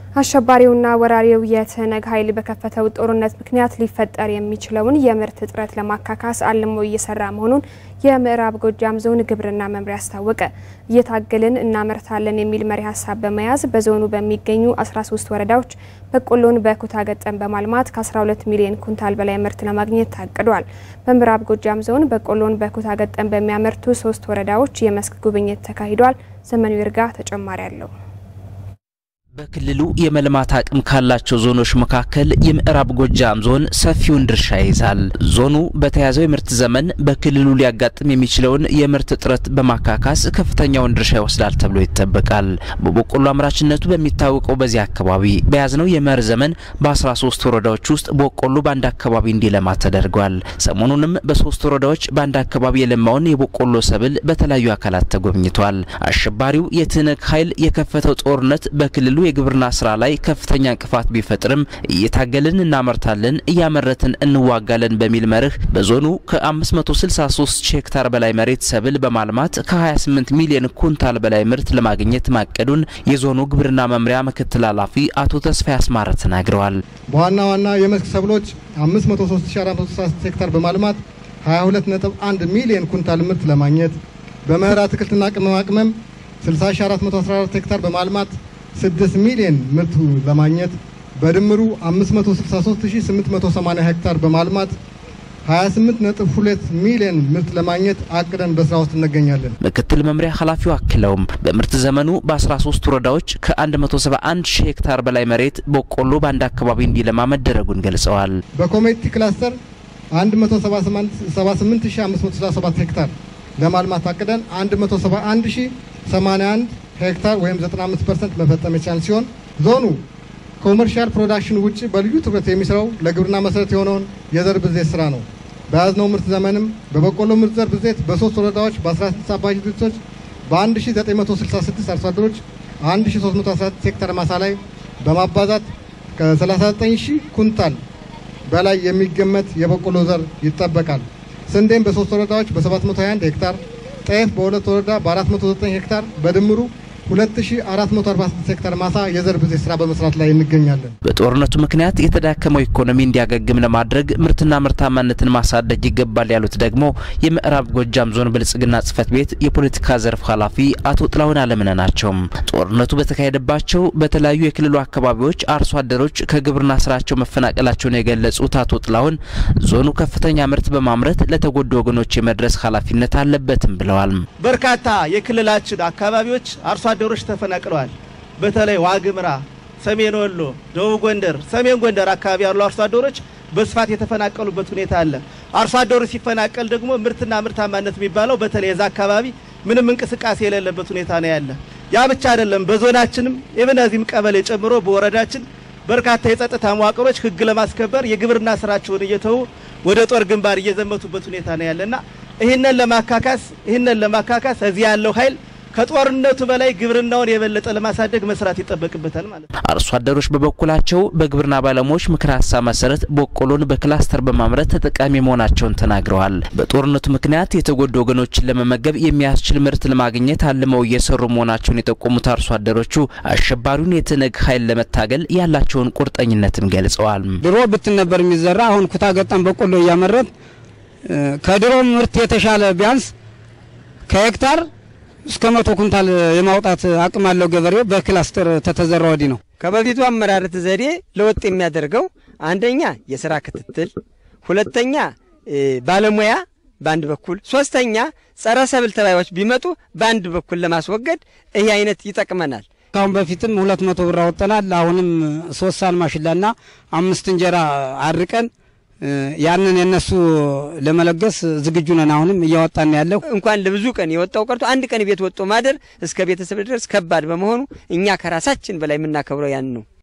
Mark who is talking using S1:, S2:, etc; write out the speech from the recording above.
S1: አሸባሪውና ወራሪው የትህነግ ኃይል በከፈተው ጦርነት ምክንያት ሊፈጠር የሚችለውን የምርት እጥረት ለማካካስ አልሞ እየሰራ መሆኑን የምዕራብ ጎጃም ዞን ግብርና መምሪያ አስታወቀ። እየታገልን እናመርታለን የሚል መሪ ሀሳብ በመያዝ በዞኑ በሚገኙ 13 ወረዳዎች በቆሎን በኩታ ገጠም በማልማት ከ12 ሚሊዮን ኩንታል በላይ ምርት ለማግኘት ታቅዷል። በምዕራብ ጎጃም ዞን በቆሎን በኩታ ገጠም በሚያመርቱ ሶስት ወረዳዎች የመስክ ጉብኝት ተካሂዷል። ዘመኑ ይርጋ ተጨማሪ አለው።
S2: በክልሉ የመልማት አቅም ካላቸው ዞኖች መካከል የምዕራብ ጎጃም ዞን ሰፊውን ድርሻ ይይዛል። ዞኑ በተያዘው የምርት ዘመን በክልሉ ሊያጋጥም የሚችለውን የምርት እጥረት በማካካስ ከፍተኛውን ድርሻ ይወስዳል ተብሎ ይጠበቃል። በበቆሎ አምራችነቱ በሚታወቀው በዚህ አካባቢ በያዝነው የመኸር ዘመን በ13 ወረዳዎች ውስጥ በቆሎ በአንድ አካባቢ እንዲለማ ተደርጓል። ሰሞኑንም በሶስት ወረዳዎች በአንድ አካባቢ የለማውን የበቆሎ ሰብል በተለያዩ አካላት ተጎብኝቷል። አሸባሪው የትህነግ ኃይል የከፈተው ጦርነት በክልሉ የግብርና ስራ ላይ ከፍተኛ እንቅፋት ቢፈጥርም እየታገልን እናመርታለን፣ እያመረትን እንዋጋለን በሚል መርህ በዞኑ ከ563 ሄክታር በላይ መሬት ሰብል በማልማት ከ28 ሚሊዮን ኩንታል በላይ ምርት ለማግኘት ማቀዱን የዞኑ ግብርና መምሪያ ምክትል ኃላፊ አቶ ተስፋ ያስማረ ተናግረዋል።
S3: በዋና ዋና የመስክ ሰብሎች 503436 ሄክታር በማልማት 22.1 ሚሊዮን ኩንታል ምርት ለማግኘት በመኸር አትክልትና ቅመማ ቅመም 60414 ሄክታር በማልማት 6 ሚሊዮን ምርት ለማግኘት በድምሩ 563880 ሄክታር በማልማት 28.2 ሚሊዮን ምርት ለማግኘት አቅደን በስራ ውስጥ እንገኛለን።
S2: ምክትል መምሪያ ኃላፊው አክለውም በምርት ዘመኑ በ13 ወረዳዎች ከ171 ሺህ ሄክታር በላይ መሬት በቆሎ በአንድ አካባቢ እንዲለማ መደረጉን ገልጸዋል።
S3: በኮሚኒቲ ክላስተር 178567 ሄክታር ለማልማት አቅደን 171081 ሄክታር ወይም 95 ፐርሰንት መፈጸም የቻል ሲሆን ዞኑ ኮመርሻል ፕሮዳክሽን ውጭ በልዩ ትኩረት የሚሰራው ለግብርና መሰረት የሆነውን የዘር ብዜት ስራ ነው። በያዝነው ምርት ዘመንም በበቆሎ ምርት ዘር ብዜት በሶስት ወረዳዎች በ16 አባይ ድርጅቶች በ1966 አርሶ አደሮች 1314 ሄክታር ማሳ ላይ በማባዛት ከ39000 ኩንታል በላይ የሚገመት የበቆሎ ዘር ይጠበቃል። ስንዴም በሶስት ወረዳዎች በ721 ሄክታር ጤፍ በሁለት ወረዳ በ409 ሄክታር በድምሩ 2446 ሄክታር ማሳ የዘር ብዜት ስራ በመስራት ላይ እንገኛለን።
S2: በጦርነቱ ምክንያት የተዳከመው ኢኮኖሚ እንዲያገግም ለማድረግ ምርትና ምርታማነትን ማሳደግ ይገባል ያሉት ደግሞ የምዕራብ ጎጃም ዞን ብልጽግና ጽሕፈት ቤት የፖለቲካ ዘርፍ ኃላፊ አቶ ጥላሁን አለምነ ናቸው። ጦርነቱ በተካሄደባቸው በተለያዩ የክልሉ አካባቢዎች አርሶ አደሮች ከግብርና ስራቸው መፈናቀላቸውን የገለጹት አቶ ጥላሁን ዞኑ ከፍተኛ ምርት በማምረት ለተጎዱ ወገኖች የመድረስ ኃላፊነት አለበትም ብለዋል።
S4: በርካታ የክልላችን አካባቢዎች አርሶ አደሮች ተፈናቅለዋል። በተለይ ዋግምራ፣ ሰሜን ወሎ፣ ደቡብ ጎንደር፣ ሰሜን ጎንደር አካባቢ ያሉ አርሶ አደሮች በስፋት የተፈናቀሉበት ሁኔታ አለ። አርሶ አደሩ ሲፈናቀል ደግሞ ምርትና ምርታማነት የሚባለው በተለይ የዛ አካባቢ ምንም እንቅስቃሴ የሌለበት ሁኔታ ነው ያለ። ያ ብቻ አይደለም። በዞናችንም የብነዚህም ቀበሌ ጨምሮ በወረዳችን በርካታ የጸጥታ መዋቅሮች ሕግ ለማስከበር የግብርና ስራቸውን እየተዉ ወደ ጦር ግንባር እየዘመቱበት ሁኔታ ነው ያለና ይህንን ለማካካስ ይህንን ለማካካስ እዚህ ያለው ኃይል ከጦርነቱ በላይ ግብርናውን የበለጠ ለማሳደግ መስራት ይጠበቅበታል ማለት ነው።
S2: አርሶ አደሮች በበኩላቸው በግብርና ባለሙያዎች ምክረ ሀሳብ መሰረት በቆሎን በክላስተር በማምረት ተጠቃሚ መሆናቸውን ተናግረዋል። በጦርነቱ ምክንያት የተጎዱ ወገኖችን ለመመገብ የሚያስችል ምርት ለማግኘት አልመው እየሰሩ መሆናቸውን የጠቆሙት አርሶ አደሮቹ አሸባሪውን የትህነግ ኃይል ለመታገል ያላቸውን ቁርጠኝነትም ገልጸዋል።
S5: ድሮ ብትን ነበር የሚዘራ አሁን ኩታ ገጠም በቆሎ እያመረት ከድሮ ምርት የተሻለ ቢያንስ ከሄክታር እስከ መቶ ኩንታል የማውጣት አቅም አለው ገበሬው በክላስተር ተተዘራ ወዲህ ነው።
S6: ከበፊቱ አመራረት ዘዴ ለውጥ የሚያደርገው አንደኛ የስራ ክትትል፣ ሁለተኛ ባለሙያ በአንድ በኩል፣ ሶስተኛ ጸረ ሰብል ተባዮች ቢመጡ በአንድ በኩል ለማስወገድ ይህ አይነት ይጠቅመናል።
S5: ካሁን በፊትም ሁለት መቶ ብር አወጠናል። አሁንም ሶስት ሳል ማሽላና አምስት እንጀራ አድርቀን ያንን የነሱ ለመለገስ ዝግጁ ነን። አሁንም እያወጣን ያለው
S6: እንኳን ለብዙ ቀን የወጣው ቀርቶ አንድ ቀን ቤት ወጥቶ ማደር እስከ ቤተሰብ ድረስ ከባድ በመሆኑ እኛ ከራሳችን በላይ የምናከብረው ያን ነው።